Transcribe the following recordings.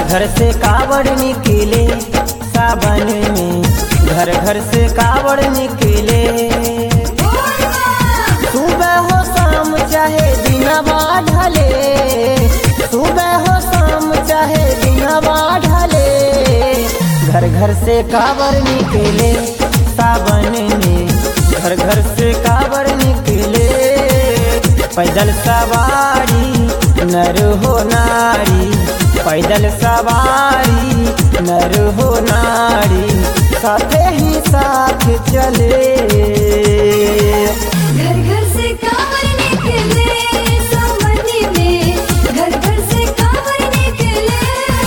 घर से कावड़ निकले सावन में घर घर से कावड़ निकले सुबह हो शाम चाहे दिनवा ढले सुबह हो शाम चाहे दिनवा ढले घर घर से कावड़ निकले सावन में घर घर से कावड़ निकले पैदल सवारी नर हो नारी पैदल सवारी नर हो नारी साथे ही साथ चले घर घर से कांवर निकले सावनी में घर घर से कांवर निकले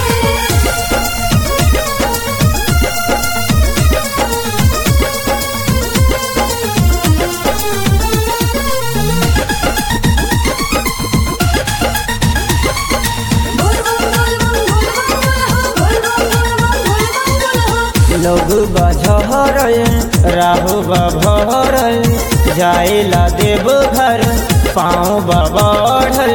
बोल बोल बोल बोल बोल बोल बोल लोग बझर राहु बभर जाएला देव घर पाँव बबढ़ल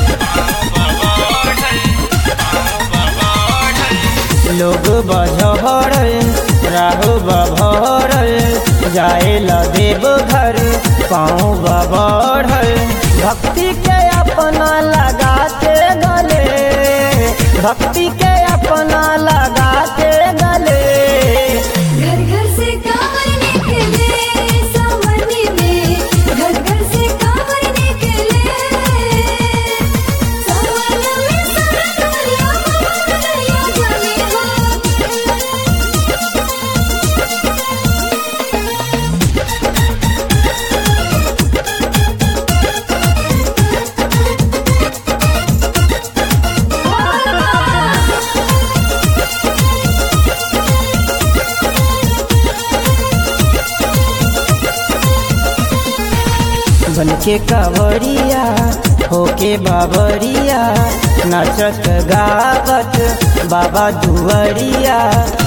लोग बझर राहु बभर जाएला देव घर पाँव बढ़ल भक्ति के अपना लगाते गले भक्ति के अपना लगाते गले घर घर से कांवर निकले सावनी में घर घर से कांवर निकले सावन में सरदरिया ममरिया जाने हो बन के कवरिया होके बाबरिया नाचत गावत बाबा दुवरिया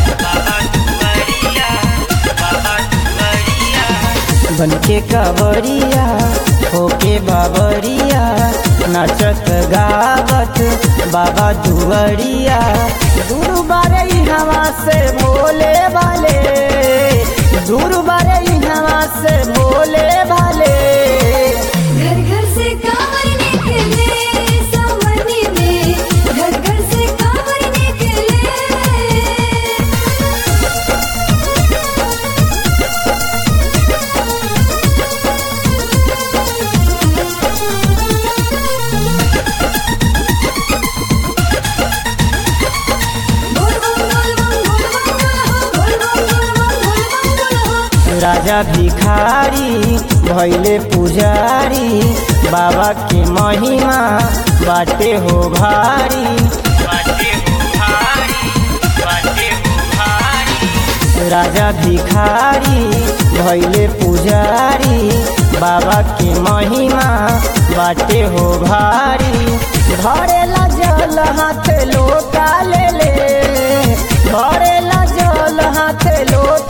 बन के कवरिया होके बाबरिया नाचत गावत बाबा दुवरिया दूर बारे हवा से बोले वाले दूर बारे हवा से बोले वाले घर घर से कांवर निकले सावनी में घर घर से कांवर निकले बोल बोल बोल बोल बोल बोल बोल राजा भिखारी भैले पुजारी बाबा के महिमा बाटे हो भारी राजा भिखारी भैले पुजारी बाबा के महिमा बाटे हो भारी भरेला जल हाथ लोटा ले ले भरेला जल हाथ लोटा